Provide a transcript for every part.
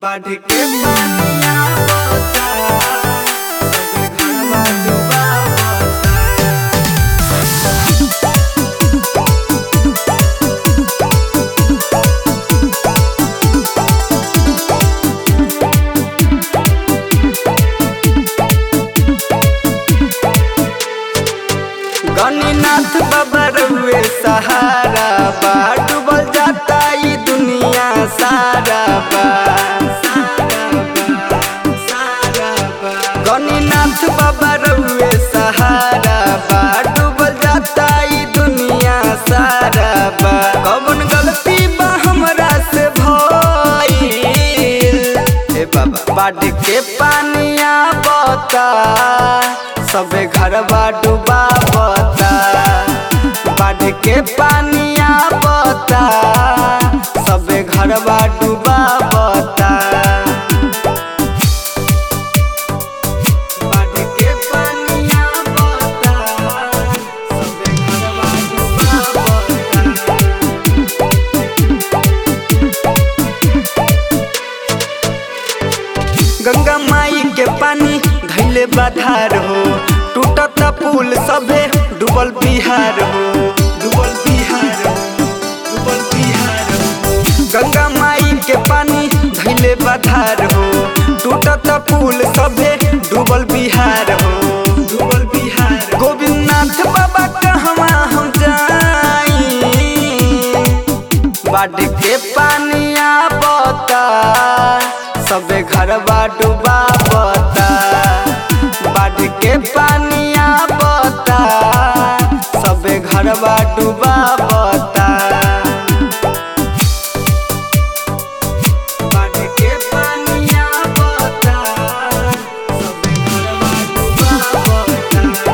बाढ़ के पानिया बहता सबे घरवा डुबावता गणिनाथ बाबा रउए सहारा बा डूबल जाता ई दुनिया सारा बा गणिनाथ बाबा रउए सहारा बा डूबल जाता ई दुनिया सारा बा कौन गलती बा हमरा से भइल ए बाबा बाढ़ के पानिया बता सबे घरवा डुबावता बाढ़ के पानिया बता सबे घरवा डुबावता बाढ़ के पानिया बता सबे घरवा डुबावता गंगा माई के पानी धैले बाधार हो टूटता पुल सभे डूबल बिहार हो डूबल बिहार हो डूबल बिहार हो गंगा माई के पानी धैले बाधार हो टूटता पुल सभे डूबल बिहार हो डूबल बिहार गोविंदनाथ बाबा कहवा हम जाई बाढ़ के पानिया बता सबे घरवा डुबावता बाढ़ के पानिया बता सबे घरवा डुबावता बाढ़ के पानिया बता सबे घरवा डुबावता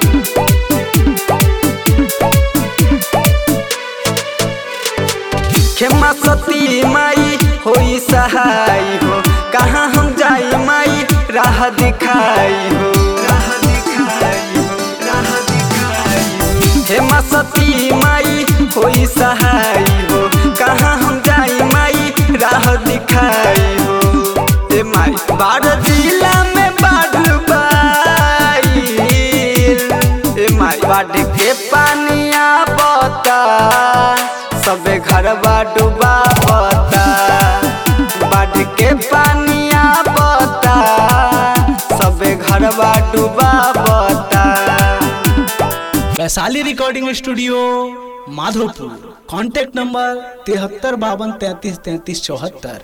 खेमा सती माई होई सहाय हो कहाँ हम जाई माई राह दिखाई हो राह दिखाई हो राह दिखाई हो हेमा सती माई होई सहाय हो कहाँ हम जाई माई राह दिखाई हो ए माई बाढ़ जिला में बाढ़ बाईल ए माई बाढ़ के पानिया बता सबे घरवा डुबावता बाढ़ के पानिया बता सबे घरवा डुबावता Vaishali recording studio Madhopur contact number तिहत्तर बावन तैतीस तैतीस चौहत्तर